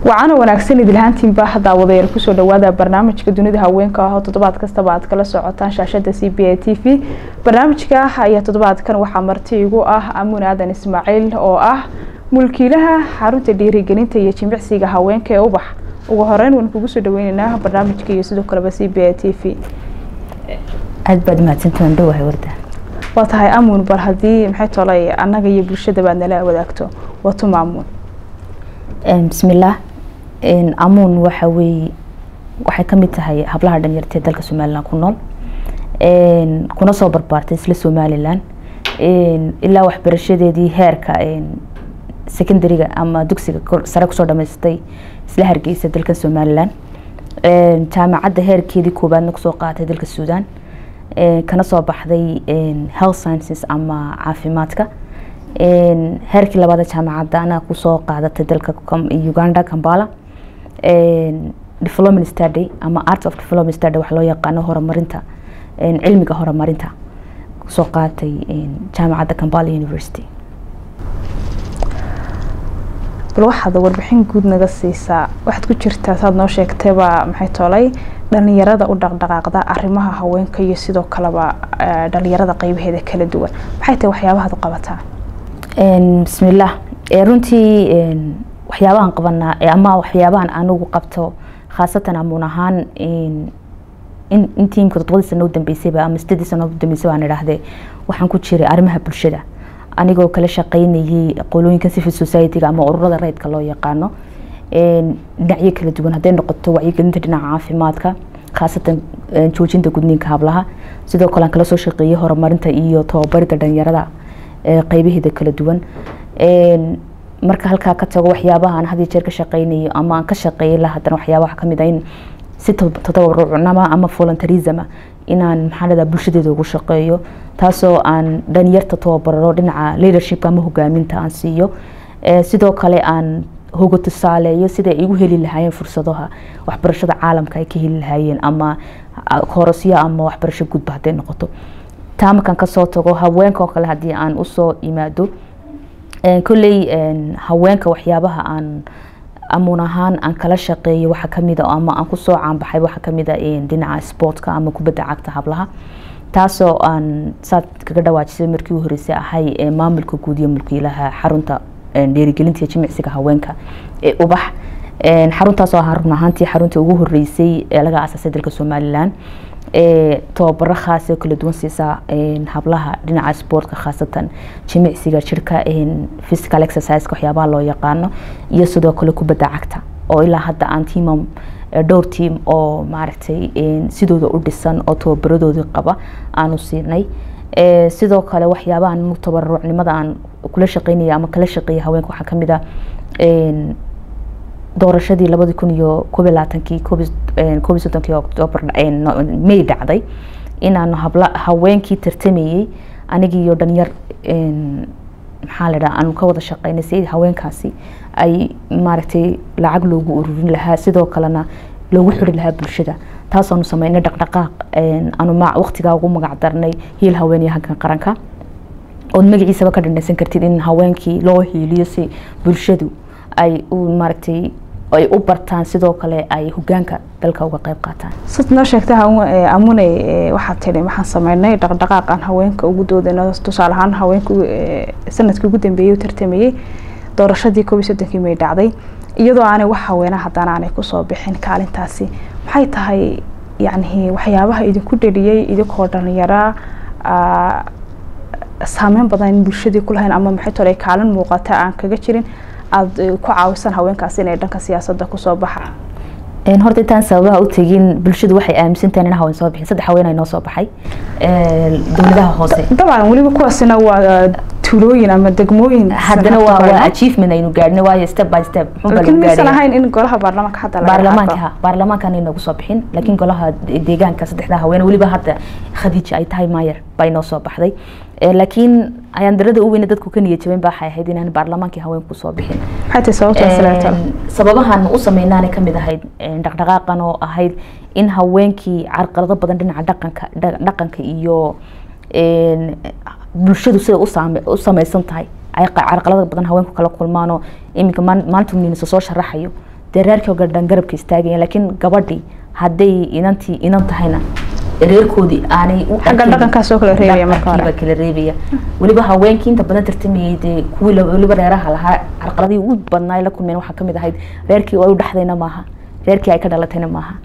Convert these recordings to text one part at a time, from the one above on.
wacana wanaagsan idilhaantiinba haddaa wadayaal kusoo dhawaada barnaamijka dunida haweenka ah oo toddobaad kastaba aad kala socotaan shaashada c b a t v barnaamijka ayaa toddobaadkan waxaa marti igu ah amuun aadan ismaaciil oo ah mulkiilaha xarunta dhiirigelinta iyo jimicsiga haweenka ee ubax ugu horeyn waan kugu soo dhaweyneynaa barnaamijka iyo sidoo kaleba c b a t v aad baad mahadsantahan dhowahay warda waa tahay amuun bal haddii maxay tolay annaga iyo bulshadaba aad nala wadaagto watuma amuun bismillaah amuun waxa weeye waxay kamid tahay hablaha dhalinyarta ee dalka somalilan ku nool kuna soo barbaartay isla somalilan ilaa waxbarashadeedii heerka secondariga ama dugsiga sare kusoo dhamaystay isla hargeysa dalka somalilan jaamacadda heerkeedii koobaadna kusoo qaaatay dalka suudan kana soo baxday health sciences ama caafimaadka heerkii labaada jaamacadda anaa kusoo qaadatay dalka uganda kambala development study ama art of development study wax loo yaqaano horumarinta cilmiga horumarinta kusoo qaatay jaamacadda kambala university bal waxaad warbixin guud naga siisaa waxaad ku jirtaa saad noo sheegtayba maxay tolay dhalinyarada u dhaqdhaqaaqda arrimaha haweenka iyo sidoo kaleba dhalinyarada qeybaheeda kala duwan maxay tahay waxyaabahaad u qabataa bismillaah runtii waxyaabahan qabanaa ama waxyaabahan anigu qabto khaasatan amuun ahaan intii imika todobadii sano u dambeysayba ama sideedii sano u dambeysay baan idhaahdee waxaan ku jiray arrimaha bulshada anigoo kala shaqeynayay qolooyinka civil society-ga ama ururada rayidka loo yaqaano dhinacyo kala duwan hadday noqoto wacyigelinta dhinaca caafimaadka khaasatan joojinta gudniinka hablaha sidoo kale aan kala soo shaqeeyay horumarinta iyo tababarida dhalinyarada qeybaheeda kala duwan marka halkaa ka tago waxyaabaha aan had jeer ka shaqeynayo ama aan ka shaqeeyay la haddana waxyaabaha kamid ah in si tatabarucnama ama voluntarisma inaan maxaa leedaha bulshadeeda ugu shaqeeyo taasoo aan dhalinyarta tababaro dhinaca leadershipka ama hogaaminta aan siiyo sidoo kale aan hoga tusaaleeyo siday igu heli lahaayeen fursadaha waxbarashada caalamka ay ka heli lahaayeen ama korosyo ama waxbarasho gudba hadday noqoto taa markaan kasoo tago haweenka oo kale haddii aan usoo imaado kolley haweenka waxyaabaha aan amuun ahaan aan kala shaqeeyo waxa kamid a ama aan kusoo caanbaxay waxa kamid a dhinaca sportka ama kubadda cagta hablaha taasoo aan saad kaga dhawaajisay markii u horeysay ahay maamulka guud iyo mulkiilaha xarunta dhiirigelinta iyo jimicsiga haweenka ee ubax xaruntaasoo ahaa run ahaantii xaruntii ugu horeysay ee laga asaasay dalka somalilan tababaro khaas oo kala duwan siisaa hablaha dhinaca sportka khaasatan jimicsiga jirka physical exercise waxyaabaha loo yaqaano iyo sidoo kale kubadda cagta oo ilaa hadda aan tiimam dhowr tiam oo maaragtay sidooda u dhisan oo tababaradoodii qaba aanu siinay sidoo kale waxyaabahan tabarucnimada aan kula shaqeynaya ama kala shaqeeya haweenka waxaa kamid a doorashadii labadi kun iyo koob iyo labaatankii koob iyo soddonkii octoobar may dhacday inaanu habla haweenkii tartamayey anigiiyo dhalinyar maxaa la dhaha aanu ka wada shaqeynay si haweenkaasi ay maaragtay lacag loogu ururin lahaa sidoo kalena loogu xiri lahaa bulshada taasaanu sameynay dhaqdhaqaaq aanu waqtigaa ugu magac darnay hiil haweenaya halkan qaranka ood magaciisaba ka dhandhansan kartid in haweenkii loo hiiliyo si bulshadu ay u maaragtay ay u bartaan sidoo kale ay hogaanka dalka uga qeyb qaataan sad noo sheegta amune waxaad tiri waxaan sameynay dhaqdhaqaaqan haweenka ugu doodayno tusaale ahaan haweenka sanadkii ugu dambeeyey u tartamayey doorashadii koob iyo soddonkii may dhacday iyadoo aanay wax haweena haddana aanay kusoo bixin kaalintaasi maxay tahay yacni waxyaabaha idinku dheliyey idinkoo dhalinyara saameyn badan in bulshadii ku lahayn ama maxay tole kaalin muuqata aan kaga jirin aada ku caawisan haweenkaasi inay dhanka siyaasadda kusoo baxaan horta intaan sababaha u tegin bulshadu waxay aaminsantahay in haween soo bixin saddex haween ay noo soo baxay dowladaha hoose dabcan weliba kuwaasina waa tuulooyin ama degmooyin haddana waa waa achievement aynu gaadhnay waayo step by step laakiin maysan ahayn in golaha baarlamaanka hadda laga baarlamaanka ha baarlamaankan inoogu soo bixin laakiin golaha deegaanka saddexda haween weliba hadda khadiija ay tahay maayer baa inoo soo baxday laakiin ayaan darada u weyne dadku ka niyad jabeen baa waxay ahayd inaan baarlamaankii haweenku soo bixin maxay tahay sababtaas sababahan u sameynaanay kamid ahayd dhaqdhaqaaqan oo ahayd in haweenkii carqalado badan dhinaca dhaqanka dhaqanka iyo bulshadu sida u sameysan tahay ay carqalada badan haweenku kala kulmaanoo iminka maalinta minisa soo sharaxayo dee reerkii oo dhan garabka istaagaya laakiin gabadhii hadday inantii inan tahayna reerkoodii aanay u xagga arkin- dhaqankaas oo kale reebaya marka hore dhaqankiiba kala reebaya weliba haweenkii inta badan tartamayay dee kuwii la- weliba reeraha lahaa carqaladii ugu badnaa ay la kulmeen waxaa kamid ahayd reerkii ay u dhexdayna maaha reerkii ay ka dhalatayna maaha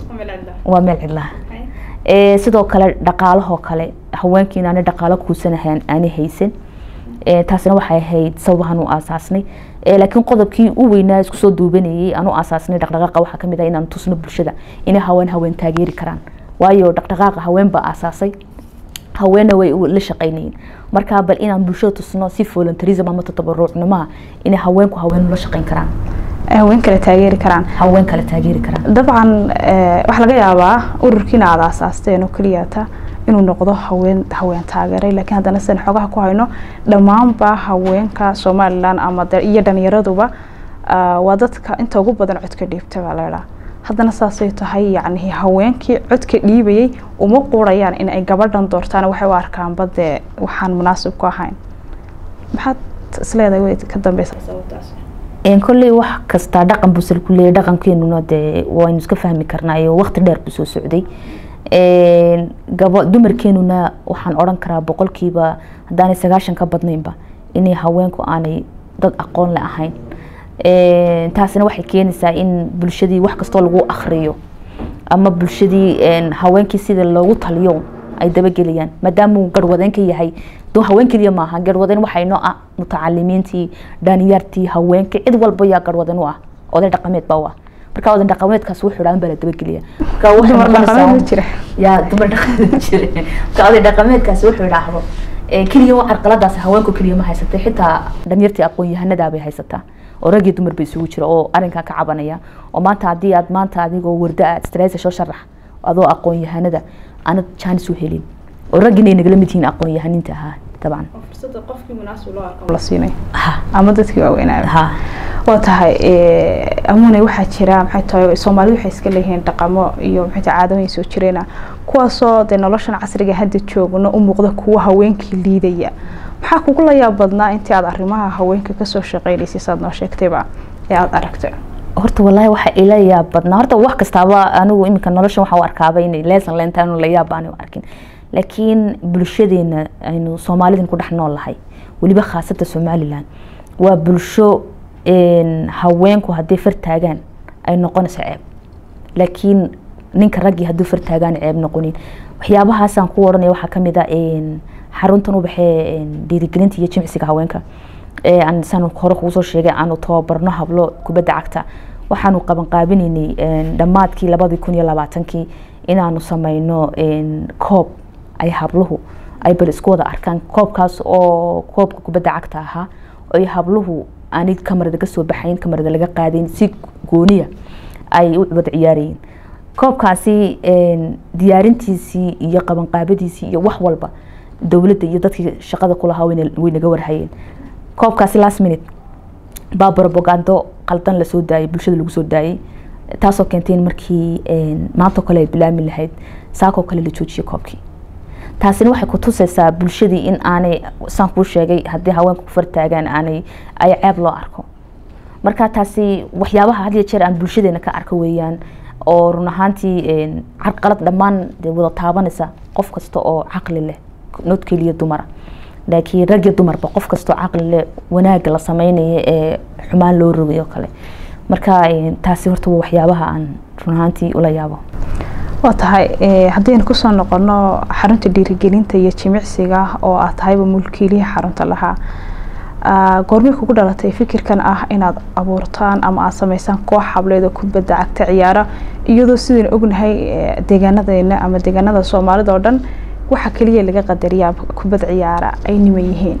waa meel cidlaha Ee, sidoo kale dhaqaalahoo kale haweenkiina aanay dhaqaalo kuusanahan aanay haysan Ee, taasina waxay ahayd sababahan u aasaasnay Ee, laakiin qodobkii u weynaa isku soo duubanayay aan u aasaasnay dhaqdhaqaaqa waxaa kamid ah inaan tusno bulshada inay haween haween taageeri karaan waayo dhaqdhaqaaqa haween baa aasaasay haweenna way u- la shaqaynayeen marka bal inaan bulshada tusno si voluntarism ama tatabarucnimaha inay haweenku haween ula shaqayn karaan haween kale taageeri karaan haween kale taageeri karaan dabcan eh, waxaa laga yaabaa ururkiina aada aasaasteen oo keliyata inuu noqdo haween haween taageeray laakiin haddana sidan xogaha ku hayno dhammaanba haweenka somalilan ama de- iyo dhalinyaraduba ah, waa dadka inta ugu badan codka dhiibta baa laydhaa haddana saasay tahay yacni haweenkii codka dhiibayay uma quurayaan in ay gabadhan doortaan waxay u arkaanba dee waxaan munaasib ku ahayn maxaad isleedahay way ka dambeysa Een, kolley wax kasta dhaqan buu salku leeyahay dhaqankeenuna dee waynu iska fahmi karnaa iyo waqti dheer buu soo socday Een, gabo dumarkeenuna waxaan odhan karaa boqolkiiba haddaanay sagaashan ka badnaynba inay haweenku aanay dad aqoon le ahayn Een, taasina waxay keenaysaa in bulshadii wax kastoo lagu akhriyo ama bulshadii een, haweenkii sida loogu taliyo ay dabagelayaan maadaamuu garwadeen ka yahay doo haween keliya maaha garwadeen waxay noo ah mutacalimiintii dhaaniyartii haweenkii cid walba yaa garwadeen u ah oday dhaqameed baa u ah marka oday dhaqameedkaas wuxuu dhaan baa la dabagelaya marka waxay dumar noqonaysaa- dhaqameed ma jira yaa dumar dhaqameed jira marka oday dhaqameedkaasi wuxuu idhaahdo ee, keliya waa carqaladaas haweenku keliya ma haysatay xitaa dhalinyartii aqoon-yahanada bay haysataa oo rag iyo dumar bay isugu jira oo arrinkaa ka cabanaya oo maanta haddii aad maanta adigoo warda aad stresa soo sharax adoo aqoon-yahanada aanad jaanis u helin oo raggina ay nagala mid yihiin aqoon-yahaninta ahaa dabcan la siinay ha ama dadkii waaweynaa ha waa tahay amune waxaa jira maxay tahay soomaalidu waxay iska leeyihiin dhaqamo iyo maxay tahay caadooyin soo jireena kuwaasoo dee noloshan casriga hadda joogno u muuqda kuwa haweenkii liidaya maxaa kugu la yaab badnaa intii aad arrimaha haweenka kasoo shaqeynaysay saad noo sheegtayba ee aada aragtay horta wallaahi waxa ila yaab badnaa horta wax kastaaba anigu iminka noloshan waxaa u arkaaba inay leesan leenta anu la yaab aanu arkin laakiin bulshadeena aynu soomaalidin ku dhex nool lahay weliba khaasatan somaliland waa bulsho een, haweenku hadday far taagaan ay noqonayso ceeb laakiin ninka raggii hadduu far taagaan ceeb noqonin waxyaabahaasaan ku odhanaya waxaa kamid a een, xaruntan u baxee een, dhiirigelinta iyo jimcisiga haweenka ee aan saan hore kugu soo sheegay aanu tababarno hablo kubadda cagta waxaanu qaban qaabinaynay een, dhammaadkii labadii kun iyo labaatankii inaanu sameyno een, koob ay habluhu ay bal isku wada arkaan koobkaas oo koobka kubadda cagta ahaa ay habluhu aanay kamarada ka soo baxayn kamarada laga qaadayn si gooniya ay u wada ciyaarayeen koobkaasi een, diyaarintiisii iyo qabanqaabadiisii iyo wax walba dowladda iyo dadkii shaqada kulahaa wayna- way naga warhayeen koobkaasi last minute baa propagando qaldan lasoo daayay bulshada lagu soo daayay taasoo keentay in markii een, maantoo kale ay bilaami lahayd saakoo kale la joojiyay koobkii taasina waxay ku tusaysaa bulshadii in aanay saan kuu sheegay haddii haweenku ku fartaagaan aanay ay ceeb loo arko marka taasi waxyaabaha had iyo jeer aan bulshadeena ka arko weeyaan oo run ahaantii een, carqalad dhammaan dee wada taabanaysa qof kasta oo caqli leh not keliya dumara laakiin rag iyo dumarba qof kastoo caqli leh wanaagga la sameynaya ee xumaan loo rogayo kale marka een, taasi horta waa waxyaabaha aan run ahaantii ula yaabo waa tahay eh, haddaynu kusoo noqono xarunta dhiirigelinta iyo jimicsiga oo aad tahayba mulkiilihi xarunta lahaa Ah, goormay kugu dhalatay fikirkan ah inaad abuurtaan ama aad sameysaan koox hableed oo kubadda cagta ciyaara iyadoo sidaynu ognahay eh, deegaanadeena ama deegaanada soomaalida oo dhan waxa keliya laga qadariyaa kubad ciyaara ay niman yihiin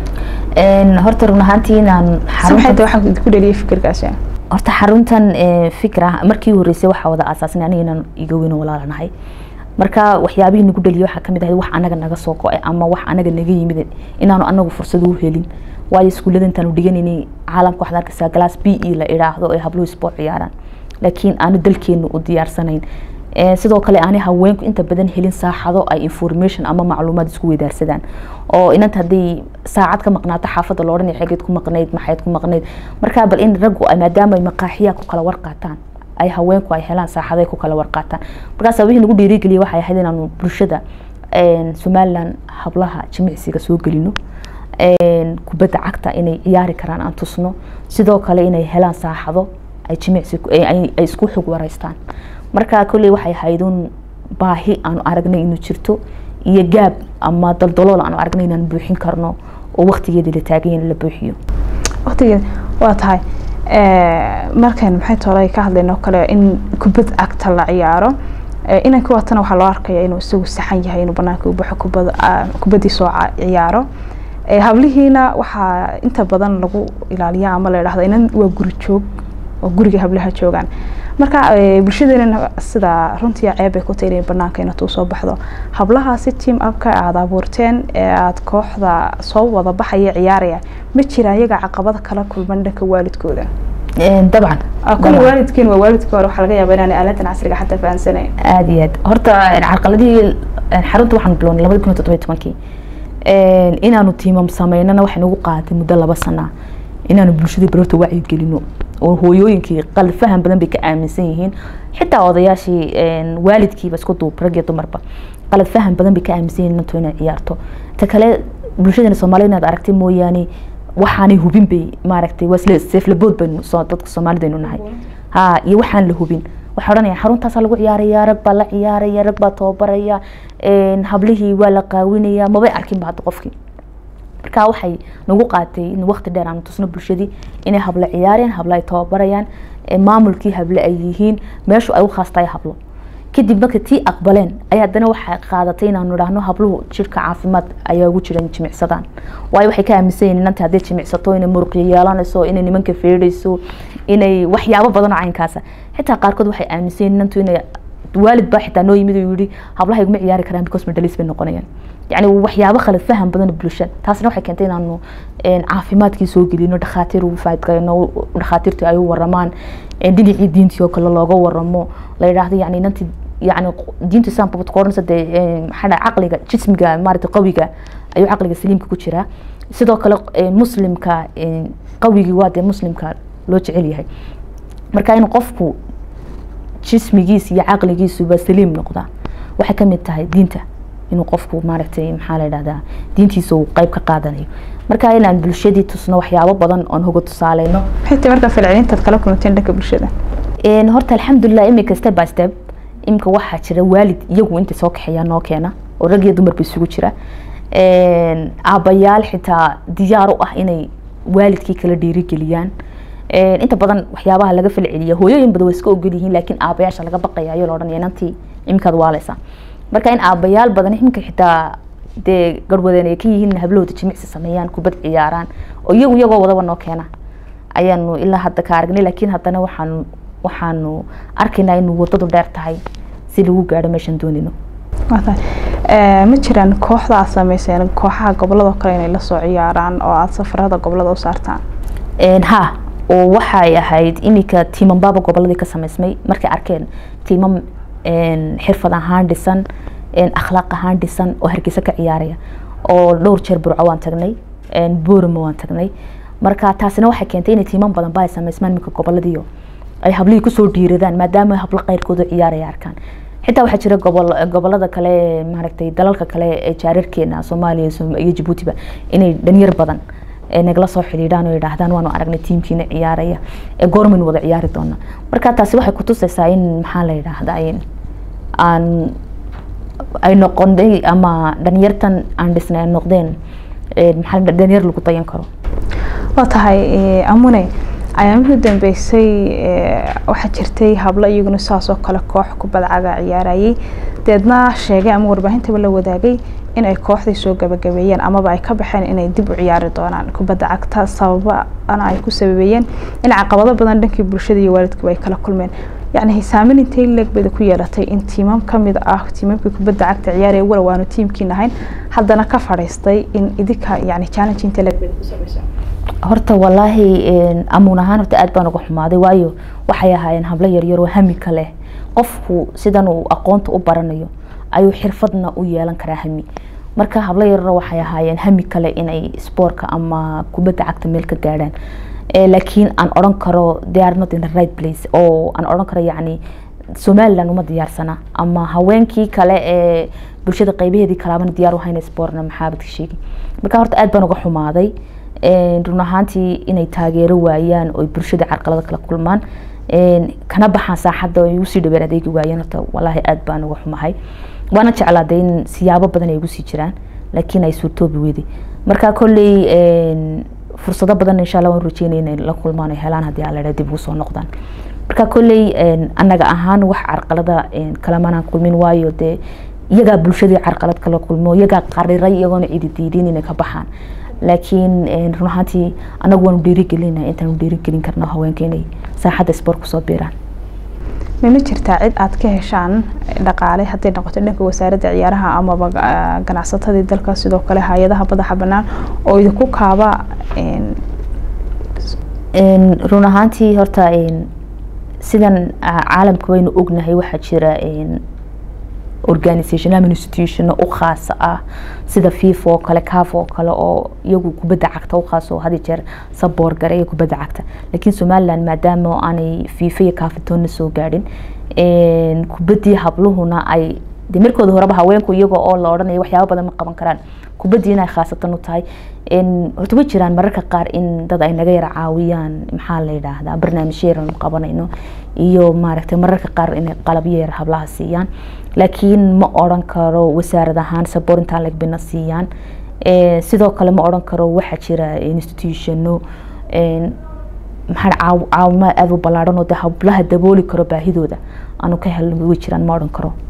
Een, horta run ahaantii inaan maxay tahay waxaa ku dhaliyay fikirkaasi horta xaruntan ee, fikra markii horeysay waxaa wada aasaasnay aniga inaan iga weyn oo walaalanahay marka waxyaabihii nagu dhaliyay waxaa kamid ahayd wax anaga naga soo go-ay ama wax anaga naga yimid inaanu anagu fursad u helin waayo iskuullada intaanu dhiganaynay caalamka waxaad arkaysaa glass b e la idhaahdo ay habluhu sport ciyaaraan laakiin aanu dalkeenu u diyaarsanayn sidoo kale aanay haweenku inta badan helin saaxado ay information ama macluumaad isku weydaarsadaan oo inanta haddii saacad ka maqnaato xaafadda lo odhanaya xegeed ku maqnayd maxayd ku maqnayd markaa bal in raggu maadaama ay maqaaxiyaa ku kala warqaataan ay haweenku ay helaan saaxaday ku kala warqaataan markaas wixii nagu dhiirigeliyay waxay ahayd inaanu bulshada somaliland hablaha jimicsiga soo gelino kubadda cagta inay ciyaari karaan aan tusno sidoo kale inay helaan saaxado ay jimicsi ay isku xog wareystaan marka kolley waxay ahaydun baahi aanu aragnay inuu jirto iyo gaab ama daldalool aanu aragnay inaan buuxin karno oo waqtigeeda la taagan in la buuxiyo waqtigeeda waa tahay markan maxay tolay ka hadlayno kale in kubad cagta la ciyaaro inanka waatana waxaa loo arkaya inuu isagu saxan yahay inuu banaanka u baxo kubad kubaddii soo ciyaaro hablihiina waxaa inta badan lagu ilaaliya ama la idhahda inan waa guri joog oo guriga hablaha joogaan marka bulshadeena sida runtii ceeb ay ku tahay inay banaanka inatuu soo baxdo hablahaasi team upka aada abuurteen ee aada kooxda soo wada baxaya ciyaaraya ma jira iyaga caqabada kala kulman dhanka waalidkooda dabcan kule waalidkiin waa waalidka hore waxaa laga yaaba inaan aaladan casriga xataa fahansanayn aada iyo aad horta carqaladihii xarunta waxaan bilownay labadi kun iyo toddobiyi tobankii inaanu tiimam sameynana waxay nagu qaadatay muddo laba sana inaanu bulshadii barorta wacyi gelino oo hooyooyinkii qalad faham badan bay ka aaminsan yihiin xitaa odayaashii waalidkiiba isku duub rag iyo dumarba qalad faham badan bay ka aaminsan yihiin inantu inay ciyaarto ta kale bulshadeena soomaalida inaad aragtay mooyaane waxaanay hubin bay maaragtay waa isla seeflabood baynu dadka soomaalidaynu nahay ha iyo waxaan la hubin waxay odhanayaan xaruntaasaa lagu ciyaaraya rag baa la ciyaaraya rag baa tababaraya hablihii waa la qaawinaya mabay arkinba hadda qofkii marka waxay nagu qaatay in waqti dheer aan tusno bulshadii inay hablo ciyaareen hablo ay tababarayaan maamulkii hable ay yihiin meeshu ay u khaastaay hablo kadib marka tii aqbaleen ayaa haddana waxay qaadatay inaanu idhaahno habluhu jirka caafimaad ayaa ugu jiran jimicsadaan waayo waxay ka aaminsan yihiin inanta hadday jimicsato inay muruqyo yeelanayso inay nimanka feedhayso inay waxyaabo badan oo caynkaasa xitaa qaarkood waxay aaminsan yihiin inantu inay waalid baa xitaa noo yimid oo yidhi hablaha iguma ciyaari karaan because medhalis bay noqonayaan yani waxyaabo khalad faham badan bulshada taasna waxay keentay inaanu caafimaadkii soo gelino dhakhaatiir ugu faadgayno dhakhaatiirtu ay u waramaan dhinacii diintii oo kale looga waramo la yidhaahdo yani inanti yani diintu islaamka bad koodhanaysa dee maxaa dhaha caqliga jismiga maarata qawiga ayuu caqliga saliimka ku jiraa sidoo kale muslimka qawigii waa dee muslimka loo jecel yahay marka in qofku jismigiisa iyo caqligiisuba saliim noqda waxay kamid tahay diinta inuu qofku maaragtay maxaa la yidhahdaa diintiisa uu qeyb ka qaadanayo marka inaan bulshadii tusno waxyaabo badan oon hoga tusaaleyno xitaa markaa falcelintaad kala kulanteen dhanka bulshada horta alxamdulilah imika step by step imika waxaa jira waalid iyagu intay soo kaxeeyaa noo keena oo rag iyo dumarba isugu jira aabayaal xitaa diyaar u ah inay waalidkii kala dhiirigeliyaan inta badan waxyaabaha laga falceliya hooyooyin badan waa iska ogol yihiin laakiin aabayaasha laga baqaya ayoo la odhanaya inantii imikaad waaleysa marka in aabayaal badan imika xitaa dee garwadeen ay ka yihiin hablahooda jimicsi sameeyaan kubad ciyaaraan oo iyagu iyagoo wadaba noo keena ayaanu ilaa hadda ka aragnay laakiin haddana waxaanu waxaanu arkaynaa inuu wadadu dheer tahay si lagu gaadho meeshaan doonino ma jiraan kooxda aad sameyseen kooxaha gobolada kale inay lasoo ciyaaraan oo aada safarada gobolada u saartaan ha oo waxay ahayd iminka tiimambaaba goboladii ka sameysmay markay arkeen tiimam xirfad ahaan dhisan akhlaaq ahaan dhisan oo hargeysa ka ciyaaraya oo dhowr jeer burco waan tagnay boorama waan tagnay marka taasina waxay keentay inay tiiman badan ba ay sameysmaan iminka goboladiio ay hablihii kusoo dhiiradaan maadaama hablo qeyrkooda ciyaaraya arkaan xitaa waxaa jira gobol gobolada kale maaragtay dalalka kale ee jaararkeena soomaaliya iyo jabuutiba inay dhalinyar badan nagala soo xidhiidhaan oo yidhaahdaan waanu aragnay tiimkiina ciyaaraya ee goormaynu wada ciyaari doona marka taasi waxay kutusaysaa in maxaa la yidhaahdaa aan ay noqonay ama dhalinyartan aan dhisnay ay noqdeen maxaa dhalinyar lagu dayan karo waa tahay amune ayaamihii dambeysay waxaa jirtay hablo iyaguna saas oo kale koox kubadcaga ciyaarayay deedna sheegay ama warbaahintaba la wadaagay in ay kooxdii soo gabagabeeyeen amaba ay ka baxeen inay dib u ciyaari doonaan kubadda cagta sababana ay ku sababeeyeen in caqabado badan dhankii bulshada iyo waalidkuba ay kala kulmeen yacni saameyn intay leeg bayda ku yeelatay in tiimam kamid ah tiimamkii kubadda cagta ciyaaraya walow aanu tiimkiin ahayn haddana ka fadhiistay in idinka yani challenge intay leeg bayda ku samaysa horta walaahi amuun ahaan horta aad baan uga xumaaday waayo waxay ahaayeen hablo yaryar oo hami ka leh qofku sidan uu aqoonta u baranayo ayuu xirfadna u yeelan karaa hami marka hablo yararo waxay ahaayeen hami kale inay spoortka ama kubadda cagta meel ka gaadhaan laakiin aan odhan karo they are not in the right place oo aan odhan karo yacni somaliland uma diyaarsana ama haweenkii kale ee bulshada qeybaheedii kalaabana diyaar u hayna sportna maxaabad ka sheegi marka horta aad baan uga xumaaday run ahaantii inay taageero waayaan oo bulshada carqalada kala kulmaan kana baxaan saaxadda ay usii dhabeer adeegi waayeen horta walaahi aad baan uga xumahay waana jeclaaday in siyaabo badan ay ugu sii jiraan laakiin ay suurtoobi weyday marka kolley fursado badan insha allah waan rajeynaya inay la kulmaan ay helaan haddii alla dib ugu soo noqdaan marka kolley annaga ahaan wax carqalada kalamanaan kulmin waayo dee iyagaa bulshadii carqalad kala kulmo iyagaa qariray iyagoona cidi diidin inay ka baxaan laakiin run ahaantii anagu waanu dhiirigelina intaanu dhiirigelin karno haweenka inay saaxadda sport kusoo biiraan mama jirtaa cid aad ka heshaan dhaqaale hadday noqoto dhanka wasaaradda ciyaaraha amaba ganacsatadii dalka sidoo kale hay-adaha madaxa banaan oo idinku kaaba run ahaantii horta sidan caalamka waynu ognahay waxaa jira organisation ama institution u khaasa ah sida fifa oo kale caf oo kale oo iyagu kubadda cagta u khaas oo hadi jeer saboor gareeya kubadda cagta laakiin somaliland maadaama aanay fifa iyo cafitoonna soo gaadhin kubaddii habluhuna ay de markooda horeba haweenku iyaga oo la odhanayo waxyaaba badan ma qaban karaan kubaddii inay khaasatan u tahay horta way jiraan mararka qaar in dad ay naga yara caawiyaan maxaa la yidhaahdaa barnaamijyo yar aanu qabanayno iyo maaragtay mararka qaar inay qalabyo yar hablaha siiyaan laakiin ma odhan karo wasaarad ahaan saboor intaan lagbina siiyaan sidoo kale ma odhan karo waxaa jira institutiono maxaa caawimaad aada u ballaadhan oo de hablaha dabooli karo baahidooda aanu ka helno way jiraan ma odhan karo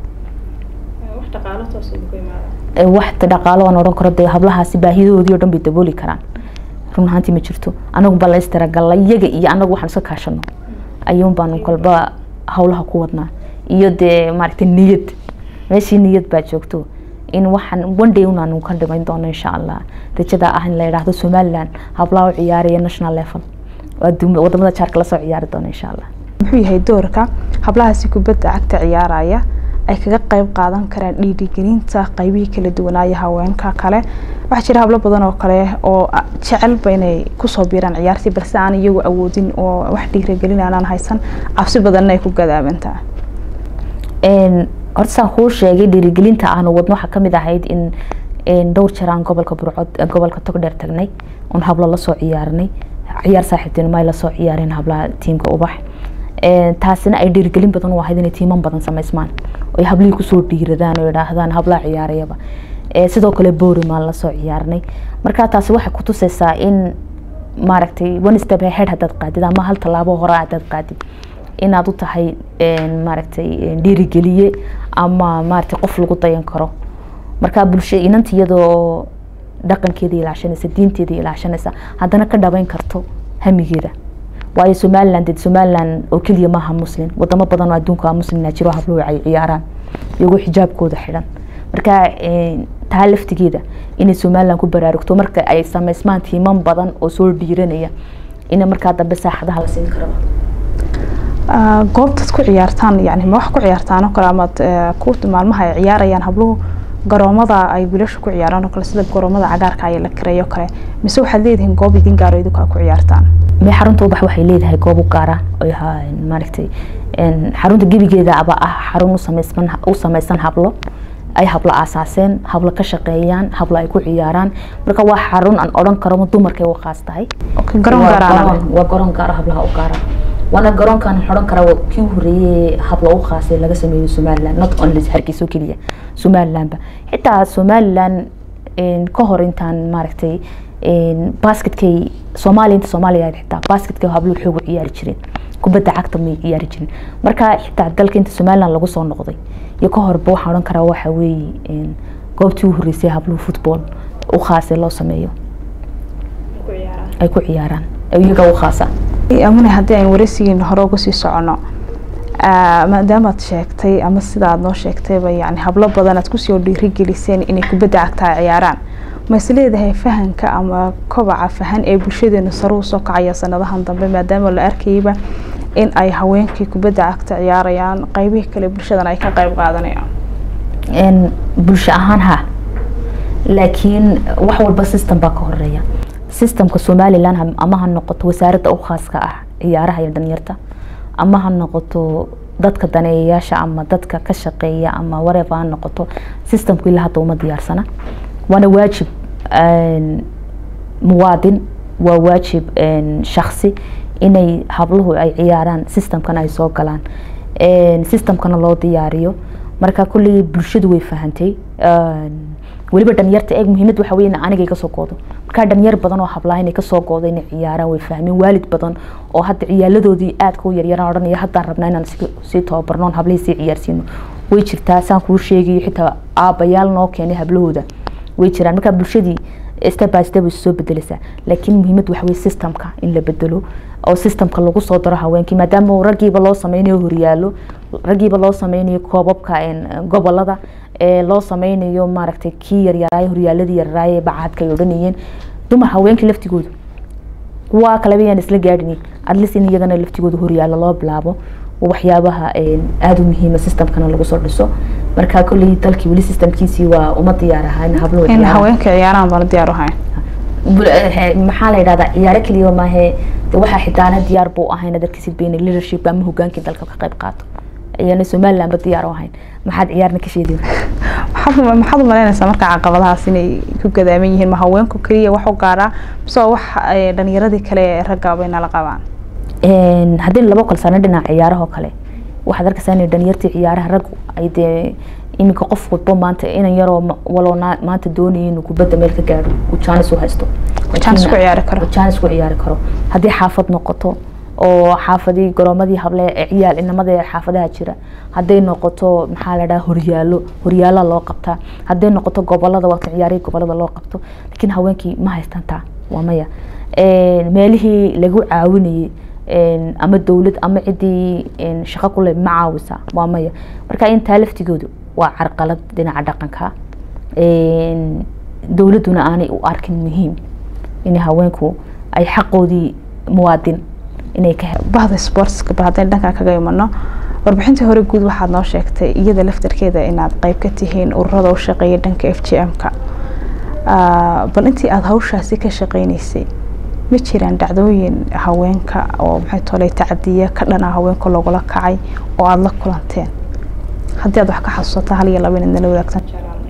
wax dhaqaalo aan odhan karo dee hablahaasi baahiyadoodii oo dhan bay dabooli karaan run ahaantii ma jirto anagu baa la istiragalla iyaga iyo anagu waxaan iska kaashano ayuun baanu kolba hawlaha ku wadnaa iyo dee maaragtay niyad meeshii niyad baa joogto in waxaan one day unaanu ka dhimayn doono insha allah rajada ah in la yidhaahdo somaliland hablaha u ciyaaraya national level wadamada jaarka lasoo ciyaari doono insha allah muxuu yahay doorka hablahaasi kubadda cagta ciyaaraya ay kaga qayb qaadan karaan dhiirigelinta qaybihii kala duwanaayo haweenka kale waxaa jira hablo badan oo kale oo jecelba inay kusoo biiraan ciyaartii balse aan iyagu awoodin oo wax dhiirigelin aanaan haysan cabsi badanna ay ku gadaabantaa horta saan kuu sheegay dhiirigelinta aanu wadno waxaa kamid ahayd in dhowr jeer aan gobolka burcod gobolka togdheer tagnay oon hablo lasoo ciyaarnay ciyaar saaxiibtinimo ay lasoo ciyaareen hablaha tiimka ubax taasina ay dhiirigelin badan u ahayd inay tiiman badan samaysmaan ay hablihii kusoo dhiiradaan oo idhaahdaan hablaha ciyaarayaba sidoo kale boorimaan lasoo ciyaarnay marka taasi waxay kutusaysaa in maaragtay one step ahead haddaad qaadid ama hal tallaabo hore haddaad qaadid inaad u tahay maaragtay dhiirigeliye ama maaragtay qof lagu dayan karo marka bulsho inanta iyadoo dhaqankeeda ilaashanaysa diinteeda ilaashanaysa haddana ka dhabayn karto hamigeeda waayo somaliland somaliland oo keliya maaha muslim wadamo badan oo adduunka muslimna jiro habluhu ay ciyaaraan iyagoo xijaabkooda xidhan marka taa laftigeeda inay somaliland ku baraarugto marka ay samaysmaan tiiman badan oo soo dhiiranaya ina markaa dambe saaxadaha la siin karaba goobtaad ku ciyaartaan yani ma wax ku ciyaartaan oo kale amaad ku maalmaha ay ciyaarayaan habluhu garoomada ay wiilasha ku ciyaaraan oo kale sida garoomada cagaarka ay la kareeyo kale mise waxaad leedihiin goob idin gaaro idinku ku ciyaartaan me xarunta ubax waxay leedahay goob u gaara oy maaragtay xarunta gebigeeda aba ah xarun usamaysan u samaysan hablo ay hablo aasaaseen hablo ka shaqeeyaan hablo ay ku ciyaaraan marka waa xarun aan odhan karo dumarkay u khaas tahay waa garoon gaara hablaha u gaara waana garoonkan xodhan karaa kii horeeyey hablo u khaasay laga sameeyo somaliland not only hargeysa keliya somalilandba xitaa somaliland ka hor intaan maaragtay basketkay soomaaliya inta soomaaliya xitaa basketkay habluhu xoog u ciyaari jireen kubadda cagta may ciyaari jirin marka xitaa dalka inta somaliland lagu soo noqday iyo ka horba waxaan odhan karaa waxa weeye goobtii u horeysay habluhu football u khaasay loo sameeyo ay ku ciyaaraan iyaga u khaasa amune haddii aynu wareysigiina hore uga sii socono maadaamaad sheegtay ama sida aad noo sheegtayba yani hablo badan aad kusoo dhiirigeliseen inay kubadda cagtaa ciyaaraan ma is leedahay fahanka ama kobaca fahan ee bulshadeenu sare usoo kacaya sanadahan dambe maadaama la arkayba in ay haweenkii kubadda cagta ciyaarayaan qeybihii kale bulshadana ay ka qeyb qaadanayaan bulsho ahaan ha laakiin wax walba system baa ka horeeya systemka somalilan ama ha noqoto wasaaradda u khaaska ah ciyaaraha iyo dhalinyarta ama ha noqoto dadka daneeyayaasha ama dadka ka shaqeeya ama wareeba ha noqoto systemku ilaa hadda uma diyaarsana waana waajib muwaadin waa waajib shaksi inay habluhu ay ciyaaraan systemkana ay soo galaan systemkana loo diyaariyo marka kulley bulshadu way fahantay weliba dhalinyarta eeg muhiimad waxa weeye aniga iga soo goodo markaa dhalinyar badan oo hablaha inay kasoo goodo inay ciyaaraan way fahmeen waalid badan oo hadda ciyaaladoodii aadka u yaryaraan odhanaya haddaan rabnaa inaan sii tababarnoon hablihii sii ciyaarsiino way jirtaa saan kuu sheegayo xitaa aabayaal noo keenay hablahooda way jiraan markaa bulshadii step by step way soo bedeleysaa laakiin muhiimad waxa weye systemka in la bedelo oo systemka lagu soo daro haweenkii maadaama raggiiba loo sameynayo horyaalo raggiiba loo sameynayo koobabka gobolada loo sameynayo maaragtay kii yaryaraay horyaaladii yaryaraay bacadka ay odhanayeen dumar haweenkii laftigooda kuwa kaleba yaan isla gaadhin atleast in iyagana laftigooda horyaalo loo bilaabo waxyaabaha aada u muhiima systemkana lagu soo dhiso marka kolley dalkii weli systemkiisii waa uma diyaar ahaa in hablo in haweenka ciyaaraan baan diyaar ahayn maxaa la yidhahdaa ciyaaro keliya maahe de waxaa xitaana diyaar buu ahayn darkiisi been leadership ama hogaankii dalka ka qayb qaato ayana somaliland ba diyaar u ahayn maxaad ciyaarna ka sheedi maxaad maxaad u malaynaysaa marka caqabadahaas inay ku gadaaman yihiin ma haweenku keliya wax u gaaraa mise wax dhalinyaradii kale ee ragga bay nala qabaan haddii laba kal sano dhinaca ciyaarahoo kale waxaad arkaysaa inay dhalinyartii ciyaaraha raggu ay dee iminka qof walbo maanta inan yaroo waloo maanta doonaya inuu kubadda meel ka gaadho uu jaanis u haysto jaanis ku ciyaari karo jaanis ku ciyaari karo haddii xaafad noqoto oo xaafadii garoomadii hable ciyaal inamada ee xaafadaha jira hadday noqoto maxaa la dhaha horyaalo horyaala loo qabtaa hadday noqoto gobolada waata ciyaarihii gobolada loo qabto laakiin haweenkii ma haystaan taa waa maya meelihii lagu caawinayay ama dowlad ama ciddii shaqo kule ma caawisa waa maya marka intaa laftigoodu waa carqalad dhinaca dhaqanka dowladduna aanay u arkin muhiim in haweenku ay xaqoodii muwaadin inay ka bahda sportska ba haddaynu dhankaa kaga imano warbixintii hore guud waxaad noo sheegtay iyada laftarkeeda inaad qeyb ka tihiin ururada u shaqeeya dhanka f g m-ka bal intii aada hawshaasi ka shaqeyneysay ma jiraan dhacdooyin haweenka oo maxay tolay tacadiya ka dhana haweenka lagula kacay oo aada la kulanteen haddii aad wax ka xasuusato hal iyo laba inaad nala wadaagsan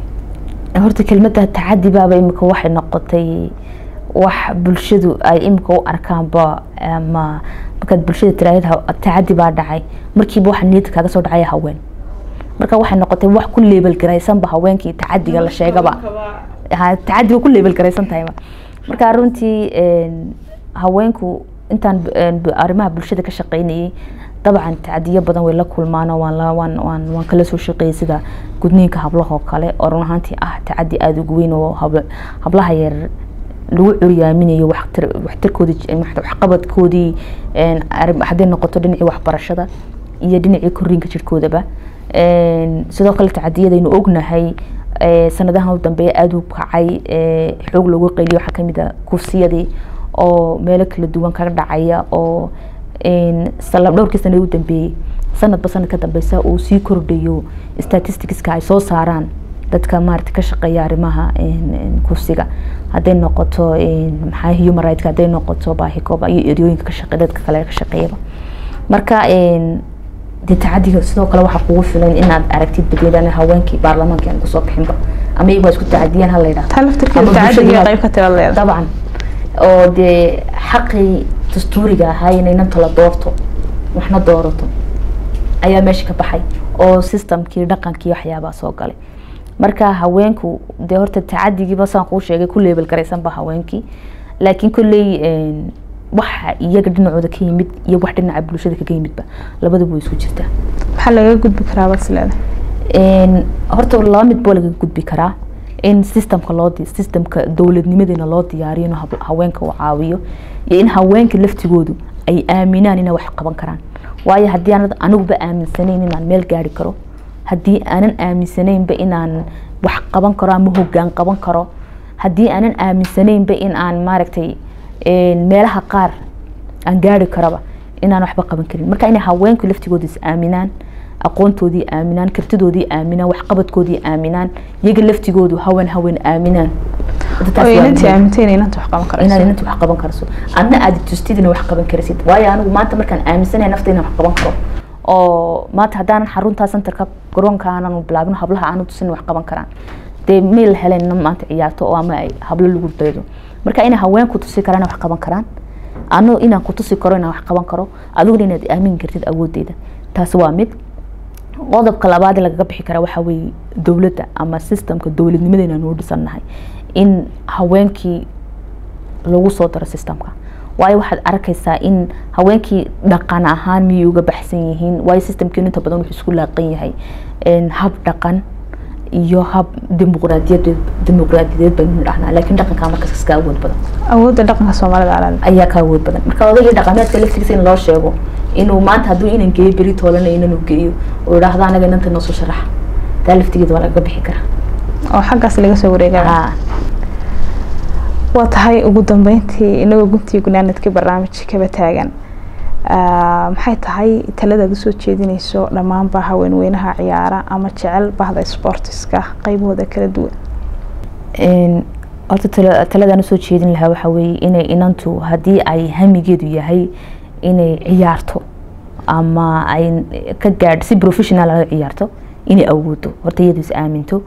horta kelmadda tacadi baaba imika waxay noqotay wax bulshadu ay imika u arkaanba ama markaad bulshada tiraahid tacadi baa dhacay markiiba waxa niyadda kaaga soo dhacaya haween marka waxay noqotay wax ku leebel garaysanba haweenkii tacadiga la sheegaba tacadiga ku leebel garaysan tahayba marka runtii haweenku intaan arrimaha bulshada ka shaqeynayay dabcan tacadiyo badan way la kulmaan waan waan kala soo shaqeeyay sida gudniinka hablahoo kale oo run ahaantii ah tacadi aada ugu weyn oo hablaha yar lagu curyaaminayo waxtarkoodii waxqabadkoodii hadday noqoto dhinacii waxbarashada iyo dhinacii koriinka jirkoodaba sidoo kale tacadiyadaynu ognahay sanadahan u dambeeya aada u kacay xoog loogu qeyliyo waxaa kamid a kufsiyadii oo meelo kala duwan kaga dhacaya oo dhowrkii sana u dambeeyey sanadba sanad ka dambeysa uu sii kordhayo statisticska ay soo saaraan dadka maarata ka shaqeeya arrimaha kufsiga hadday noqoto maxaa human rights hadday noqoto baahikooba iyo eryooyinka ka shaqe dadka kale ka shaqeeyaba marka dee tacadiga sidoo kale waxaa kugu filan inaad aragtid badweynaan haweenkii baarlamaanka aan kusoo bixinba ama iyagu isku tacadiyaan hala yidhahdo taa laftirkeeda tacadiga qayb ka tira leeda dabcan oo dee xaqii dastuuriga ahaa inay nanta la doorto waxna doorato ayaa meesha ka baxay oo systemkii dhaqankii waxyaabaa soo galay marka haweenku dee horta tacadigiiba saan kuu sheegay ku leebel garaysanba haweenkii laakiin kolley waxa iyaga dhinacooda ka yimid iyo wax dhinaca bulshada kaga yimidba labaduba way isku jirtaa maxaa lagaga gudbi karaa bas leeda horta laba mid boo lagaga gudbi karaa in systemka loo systemka dowladnimadeena loo diyaariyo in haweenka uu caawiyo iyo in haweenka laftigoodu ay aaminaan inay wax qaban karaan waayo haddii aanad aniguba aaminsanayn inaan meel gaari karo haddii aanan aaminsanaynba inaan wax qaban karo ama hogaan qaban karo haddii aanan aaminsanaynba in aan maaragtay meelaha qaar aan gaari karaba inaan waxba qaban karin marka inay haweenku laftigooda is aaminaan aqoontoodii aaminaan kartidoodii aaminaan waxqabadkoodii aaminaan iyaga laftigoodu hawen hawen aaminaan inantii aamintay inanta wax qaban karayso inaad inanta wax qaban karso adna aad tustid ina wax qaban karaysid waayo anigu maanta markaan aaminsanahay nafta inaan wax qaban karo oo maanta haddaanan xaruntaa centerka garoonka aanan bilaabin hablaha aanu tusin wax qaban karaan dee meel heleen maanta ciyaarto oo ama ay hablo lagu daydo marka inay haweenku tusi karaan wax qaban karaan ano inaan ku tusi karo inaan wax qaban karo adiguna inaad aamin kartid awoodeyda taasi waa mid qodobka labaad ee lagaga bixi kara waxaa weeye dowladda ama systemka dowladnimadeena noo dhisannahay in haweenkii lagu soo daro systemka waayo waxaad arkaysaa in haweenkii dhaqan ahaan miyay uga baxsan yihiin waayo systemkiinu inta badan wuxuu isku laaqan yahay hab dhaqan iyo hab dimuqraadiyad dimuqraadiyadeed baynu dhahnaa laakiin dhaqankaa markaas iska awood badan awoodda dhaqanka soomaalida alaal ayaa ka awood badan marka odagii dhaqameedka laftigiisa in loo sheego inuu maanta hadduu inan geeyo beri toolana inanu geeyo oo idhaahdo anaga inanta noo soo sharaxa taa laftigeeda waa lagaga bixi karaa oo xaggaas laga soo wareegaya waa tahay ugu dambeyntii inagoo guntii gunaanadkii barnaamijkaba taagan maxay tahay taladaad usoo jeedinayso dhammaanba haweenweynaha ciyaara ama jecel bahda sportiska qaybahooda kala duwan horta taladaan usoo jeedin lahaa waxaa weeye inay inantu haddii ay hamigeedu yahay inay ciyaarto ama ay ka gaadho si professional ay ciyaarto inay awoodo horta iyadu is aaminto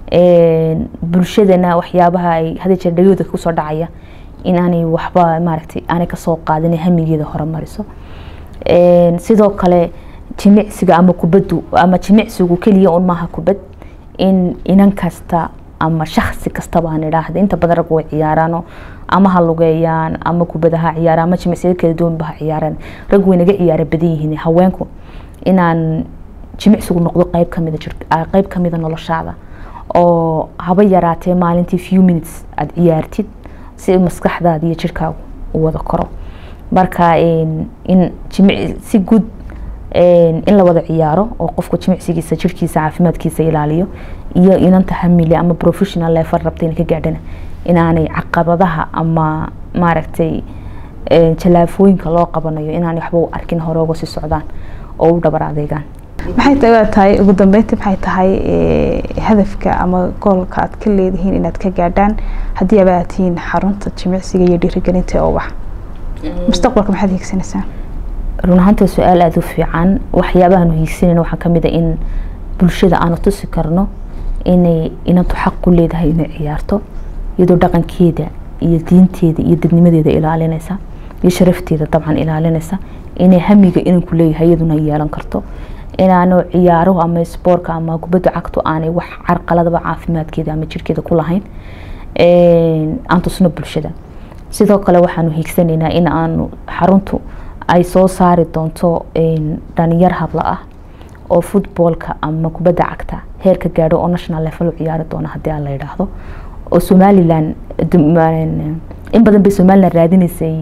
bulshadana waxyaabaha ay hada jeer dhagooda kusoo dhacaya in aanay waxba maaragtay aanay kasoo qaadin hamigeeda horumariso sidoo kale jimicsiga ama kubaddu ama jimicsigu keliya un maaha kubad in inan kasta ama shaksi kastaba aan idhaahda inta badan rag way ciyaaraano ama ha lugeeyaan ama kubada ha ciyaaraan ama jimicsiyada kala duwanba ha ciyaaraan rag way naga ciyaara badan yihiin haweenku inaan jimicsigu noqdo qeyb kamida qeyb kamida noloshaada oo haba yaraatee maalintii few minutes aada ciyaartid si maskaxdaada iyo jirkaagu u wada koro marka in jimic si guud in la wada ciyaaro oo qofku jimicsigiisa jirkiisa caafimaadkiisa ilaaliyo iyo inanta hamile ama professional level rabta inay ka gaadhana inaanay caqabadaha ama maaragtay jalaafooyinka loo qabanayo inaanay waxba u arkin hore uga sii socdaan oo u dhabar adeegaan maxay tahay tahay ugu dambeyntii maxay tahay hadafka ama goolka aad ka leedihiin inaad ka gaadhaan haddii aba aad tihiin xarunta jimicsiga iyo dhiirigelinta ee ubax mustaqbalka maxaad hiigsanaysaan run ahaanta su-aal aada u fiican waxyaabahaanu hiigsanayna waxaa kamid a in bulshada aanu tusi karno inay inantu xaq ku leedahay inay ciyaarto iyadoo dhaqankeeda iyo diinteeda iyo dadnimadeeda ilaalinaysa iyo sharafteeda dabcan ilaalinaysa inay hamiga inanku leeyahay iyaduna yeelan karto inaanu ciyaaro ama spoorka ama kubadda cagtu aanay wax carqaladaba caafimaadkeeda ama jirkeeda ku lahayn aan tusno bulshada sidoo kale waxaanu hiigsanaynaa in aanu xaruntu ay soo saari doonto dhalinyar habla ah oo futboolka ama kubadda cagta heer ka gaadho oo national level u ciyaari doona haddii aan la yidhaahdo oo somalilan in badan bay somalilan raadinaysay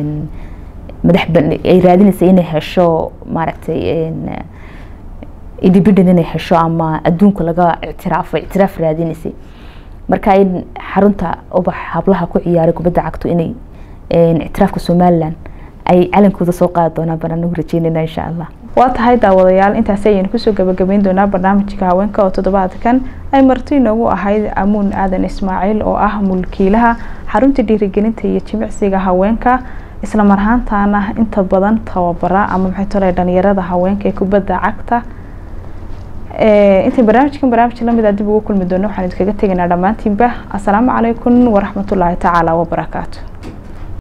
madax ay raadinaysay inay hesho maaragtay independent inay hesho ama adduunka laga ictiraafo ictiraaf raadinaysay marka in xarunta ubax hablaha ku ciyaaray kubadda cagto inay ictiraafka somalilan ay calankooda soo qaadi doonaan baan anagu rajeynayna insha allah waa tahay daawadayaal intaasi ayaynu kusoo gabagabeyn doonaa barnaamijka haweenka oo toddobaadkan ay marti inoogu ahayd amuun aadan ismaaciil oo ah mulkiilaha xarunta dhiirigelinta iyo jimicsiga haweenka isla marhaantaana inta badan tababara ama maxay tole dhalinyarada haweenka ee kubadda cagta intay barnaamijkan barnaamij lamid a dib ugu kulmi doono waxaan idinkaga tegaynaa dhammaantiinba asalaamu calaykum waraxmatullaahi tacaala wabarakaatu